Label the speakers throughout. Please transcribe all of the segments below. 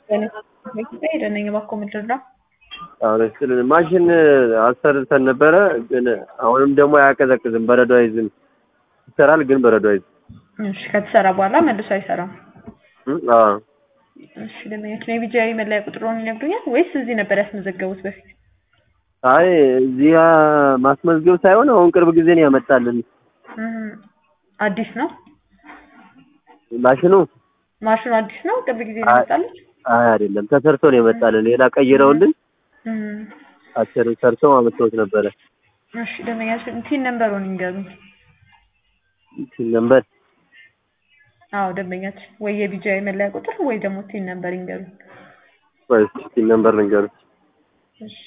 Speaker 1: ሄደነኝ እባክዎ ምንድን ነው?
Speaker 2: አሁን ስል ማሽን አሰርተን ነበረ፣ ግን አሁንም ደግሞ አያቀዘቅዝም፣ በረዶ አይዝም። ይሰራል ግን በረዶ አይዝም።
Speaker 1: እሺ ከተሰራ በኋላ መልሶ አይሰራም።
Speaker 2: እም፣ አዎ
Speaker 1: እሺ ደንበኛችን የቢጂአይ መለያ ቁጥሩን ይነግሩኛል ወይስ እዚህ ነበር ያስመዘገቡት በፊት?
Speaker 2: አይ እዚህ ማስመዝገብ ሳይሆን አሁን ቅርብ ጊዜ ነው ያመጣልን
Speaker 1: እም፣ አዲስ ነው
Speaker 2: ማሽኑ።
Speaker 1: ማሽኑ አዲስ ነው። ቅርብ ጊዜ ነው የመጣልኝ።
Speaker 2: አይ አይደለም፣ ተሰርቶ ነው የመጣልን። ሌላ ቀይረውልን
Speaker 1: እም፣
Speaker 2: አሰር ሰርተው አመጥተውት ነበረ።
Speaker 1: እሺ ደንበኛችን ቲን ነምበሩን ይንገሩኝ።
Speaker 2: ሲል ነበር
Speaker 1: አዎ ደንበኛችን ወይ የቢጂአይ መለያ ቁጥር ወይ ደግሞ ቲን ነምበር ይንገሩኝ።
Speaker 2: ወይስ ሲል ነበር ልንገርህ።
Speaker 1: እሺ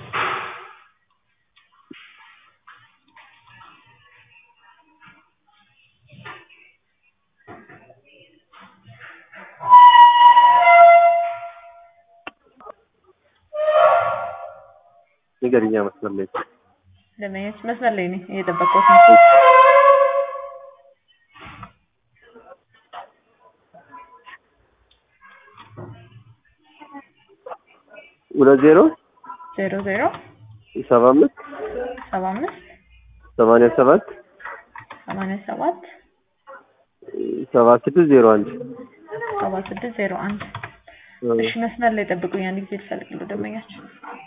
Speaker 2: ንገሪኛ መስመር ላይ
Speaker 1: ደንበኛችን መስመር ላይ ነኝ እየጠበቅኩት ነው።
Speaker 2: ሁለት ዜሮ
Speaker 1: ዜሮ ዜሮ
Speaker 2: ሰባ አምስት
Speaker 1: ሰባ አምስት
Speaker 2: ሰማንያ ሰባት
Speaker 1: ሰማንያ ሰባት
Speaker 2: ሰባ ስድስት ዜሮ አንድ
Speaker 1: ሰባ ስድስት ዜሮ አንድ እሺ መስመር ላይ ጠብቁኝ፣ አንድ ጊዜ ልፈልግልዎ ደንበኛችን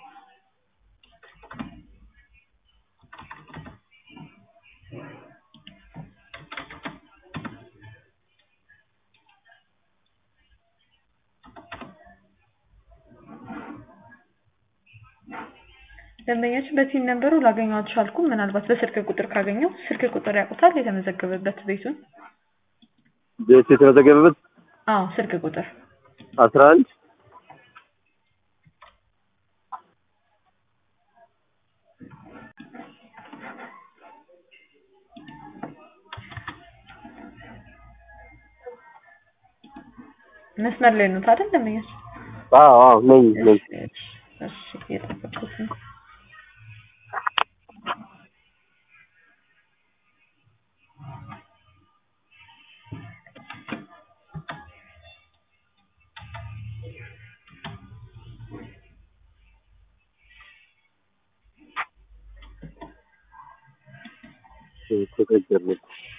Speaker 1: ደንበኛችን በቲን ነምበሩ ላገኘው አልቻልኩም። ምናልባት በስልክ ቁጥር ካገኘው ስልክ ቁጥር ያውቁታል የተመዘገበበት ቤቱን?
Speaker 2: ቤት የተመዘገበበት
Speaker 1: አዎ ስልክ ቁጥር
Speaker 2: አስራ አንድ
Speaker 1: መስመር ላይ ነው አይደል ደንበኛችን?
Speaker 2: አዎ አዎ ነኝ ነኝ
Speaker 1: እሺ እሺ እየጠበቅኩት ነው።
Speaker 2: ተቀጀርኩ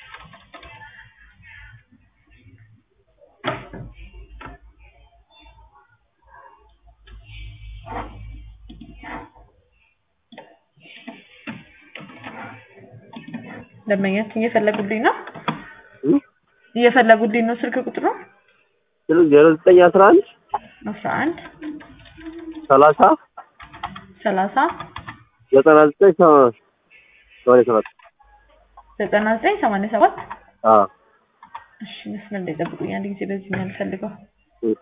Speaker 1: ደንበኛችን እየፈለጉልኝ ነው እየፈለጉልኝ ነው ስልክ ቁጥሩ
Speaker 2: ስልክ ዜሮ ዘጠኝ አስራ አንድ
Speaker 1: አስራ አንድ
Speaker 2: ሰላሳ
Speaker 1: ሰላሳ
Speaker 2: ዘጠና ዘጠኝ ሰማንያ ሰባት
Speaker 1: ዘጠና ዘጠኝ ሰማንያ ሰባት
Speaker 2: አዎ
Speaker 1: እሺ መስመር ላይ ጠብቁኝ አንድ ጊዜ በዚህ ነው የምፈልገው
Speaker 2: እሺ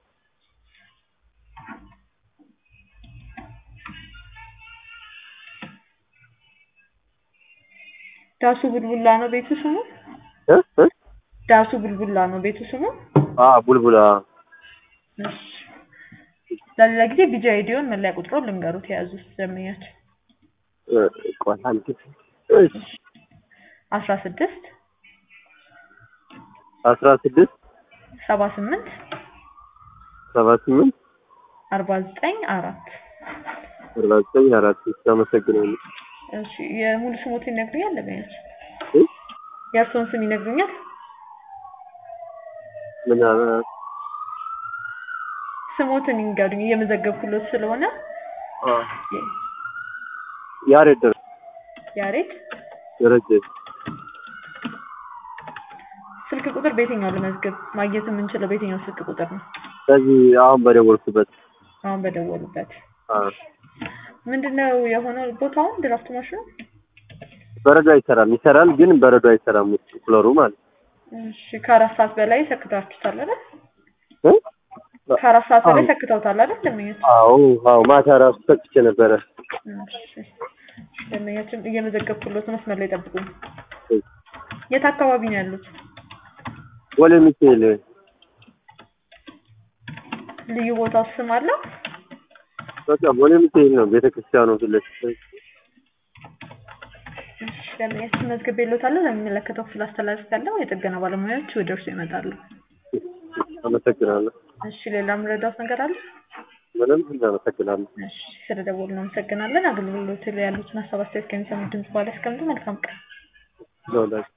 Speaker 1: ዳሱ ቡልቡላ ነው ቤቱ ስሙ
Speaker 2: እ እ
Speaker 1: ዳሱ ቡልቡላ ነው ቤቱ ስሙ
Speaker 2: አ ቡልቡላ
Speaker 1: እሺ ለሌላ ጊዜ ቢጂ አይዲዮን መለያ ቁጥሩን ልንገሩት የያዙት ደንበኛችን
Speaker 2: እ ቆይ አንድ እሺ
Speaker 1: አስራ ስድስት
Speaker 2: አስራ ስድስት
Speaker 1: ሰባ ስምንት
Speaker 2: ሰባ ስምንት
Speaker 1: አርባ ዘጠኝ አራት
Speaker 2: አርባ ዘጠኝ አራት እሺ አመሰግናለሁ
Speaker 1: እሺ የሙሉ ስሞትን ይነግሩኛል ደንበኛችን
Speaker 2: እ
Speaker 1: የእርስዎን ስም ይነግሩኛል
Speaker 2: ምን አለ
Speaker 1: ስሞትን ይንገሩኝ እየመዘገብኩሎት ስለሆነ
Speaker 2: አ ያሬድ ደረ
Speaker 1: ያሬድ
Speaker 2: ደረጀ
Speaker 1: ስልክ ቁጥር በየትኛው ልመዝግብ ማግኘት የምንችለው በየትኛው ስልክ ቁጥር ነው
Speaker 2: ስለዚህ አሁን በደወልኩበት
Speaker 1: አሁን በደወሉበት
Speaker 2: አ
Speaker 1: ምንድነው የሆነው ቦታውን ድራፍት ማሽኑ
Speaker 2: በረዶ አይሰራም ይሰራል ግን በረዶ አይሰራም ውስጥ ኩለሩ ማለት
Speaker 1: እሺ ከአራት ሰዓት በላይ ሰክታችሁታል አይደል
Speaker 2: እ
Speaker 1: ከአራት ሰዓት በላይ ሰክተውታል አይደል ደንበኛችን
Speaker 2: አዎ አዎ ማታ ራሱ ሰጥቼ ነበረ
Speaker 1: እሺ ደንበኛችን እየመዘገብኩሎት መስመር ላይ ጠብቁኝ
Speaker 2: እ
Speaker 1: የት አካባቢ ነው ያሉት
Speaker 2: ወለ ሚካኤል
Speaker 1: ልዩ ቦታው ስም አለው
Speaker 2: በቃ ወለ ሚካኤል ነው ቤተክርስቲያኑ ፊት ለፊት
Speaker 1: እሺ ደንበኛችን መዝግቤልዎታለሁ ለሚመለከተው ክፍል አስተላልፌያለሁ የጥገና ባለሙያዎች ወደ እርሱ ይመጣሉ
Speaker 2: አመሰግናለሁ
Speaker 1: እሺ ሌላ የምረዳዎት ነገር አለ?
Speaker 2: ምንም እናመሰግናለን።
Speaker 1: እሺ ስለደወሉ እናመሰግናለን። አገልግሎት ላይ ያሉትን ሀሳብ አስተያየት ከሚሰሙ ድምጽ በኋላ ያስቀምጡ። መልካም ቀን።
Speaker 2: ለሁላችሁ